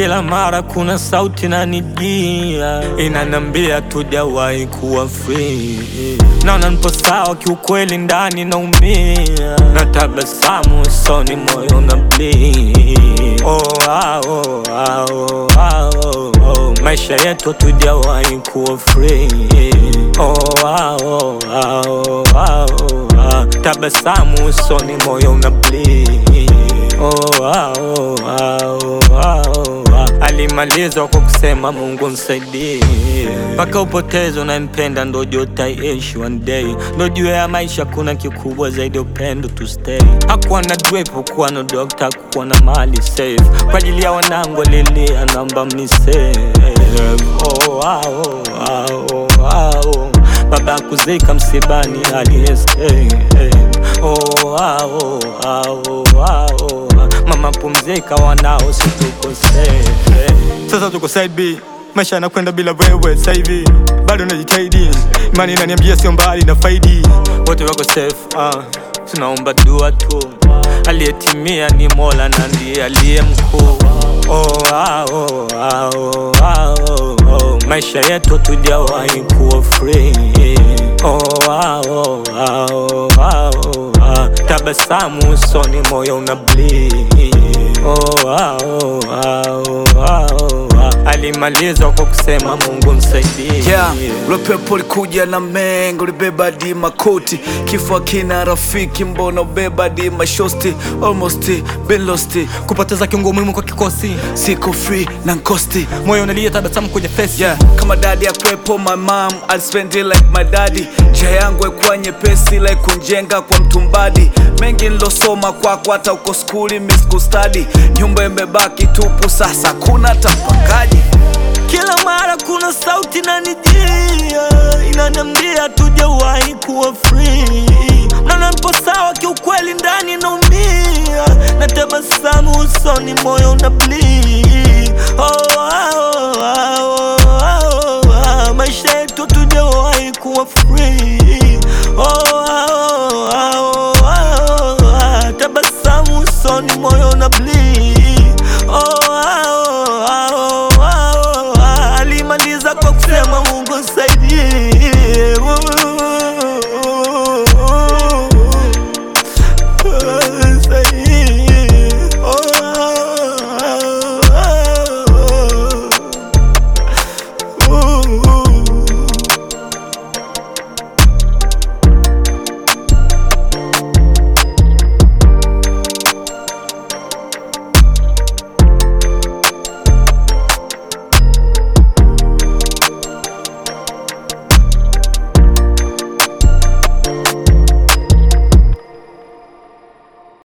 Kila mara kuna sauti nanijia inanambia tujawahi kuwa free. Naona nipo sawa kiukweli, ndani naumia, na tabasamu usoni, moyo na bleed. Oh, ah, oh, ah, oh, ah, oh, oh. Maisha yetu tujawahi kuwa free. Oh, ah, oh, ah, oh, ah, oh, ah. Tabasamu usoni, moyo una bleed. Oh, ah, oh, ah, oh, ah, oh, ah. Alimalizwa kwa kusema Mungu nisaidie, mpaka upoteze unayempenda, ndo jua utaishi one day, ndo jua ya maisha kuna kikubwa zaidi ya upendo to stay. Hakuwa na drip, hakuwa na doctor, hakuwa na mali safe, kwa ajili ya wanangu alilia, naomba mnisave. Oh, ah, oh, ah, oh, ah, oh. Baba kuzika msibani aliyestay. Oh, ah, oh, ah, oh, ah, oh. Mama pumzika, wanao situkosee. Sasa tuko side B, maisha yanakwenda bila wewe sasa hivi, bado najitahidi, imani inaniambia sio mbali na faidi. wote wako safe ah. Tunaomba dua tu, aliyetimia ni Mola na ndiye aliye mkuu. Oh, ah, oh, ah, oh, ah, oh, oh. Maisha yetu tujawahi kuwa free. Oh, ah, oh, ah, oh, ah, oh, ah. Tabasamu usoni, moyo una bleed. Oh, ah, oh, ah, oh, ah, oh, ah. Alimaliza kwa kusema Mungu msaidie. Yeah, ule pepo likuja na mengo libeba di makoti kifo kina rafiki mbona ubeba di mashosti almost been lost Kupoteza kiungo muhimu kwa kikosi, siko free na nkosti moyo unalia, tabasamu kwenye face. yeah kama dadi ya kwepo my mom I'd spend it like my daddy njia yangu ekuwa nyepesi like kunjenga kwa mtumbadi mengi nilosoma kwako hata uko skuli miss kustadi nyumba imebaki tupu sasa kuna tapakaji Kila mara kuna sauti nanijia inaniambia tujawahi kuwa free. Naona nipo sawa kiukweli, ndani naumia, na tabasamu usoni, moyo una bleed. Oh,